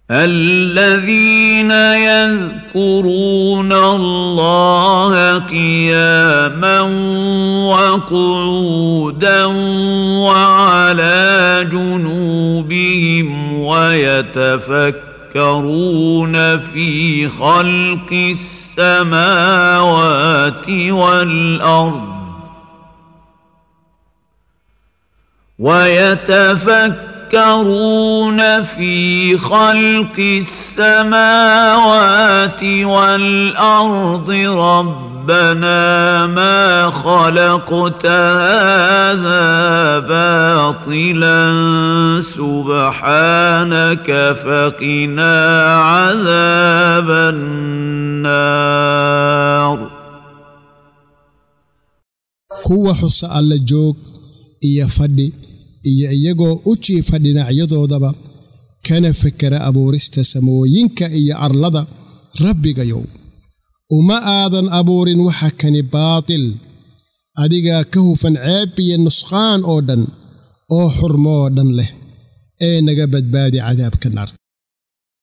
الذين يذكرون الله قياما وقعودا وعلى جنوبهم ويتفكرون في خلق السماوات والارض ويتفكرون في خلق السماوات والارض ربنا ما خلقت هذا باطلا سبحانك فقنا عذاب النار kuwa xusa alla joog iyo fadhi iyo iyagoo u jiifa dhinacyadoodaba kana fekera abuurista samooyinka iyo arlada rabbigayow uma aadan abuurin waxa kani baatil adigaa ka hufan ceeb iyo nusqaan oo dhan oo xurmoo dhan leh ee naga badbaadi cadaabka naarta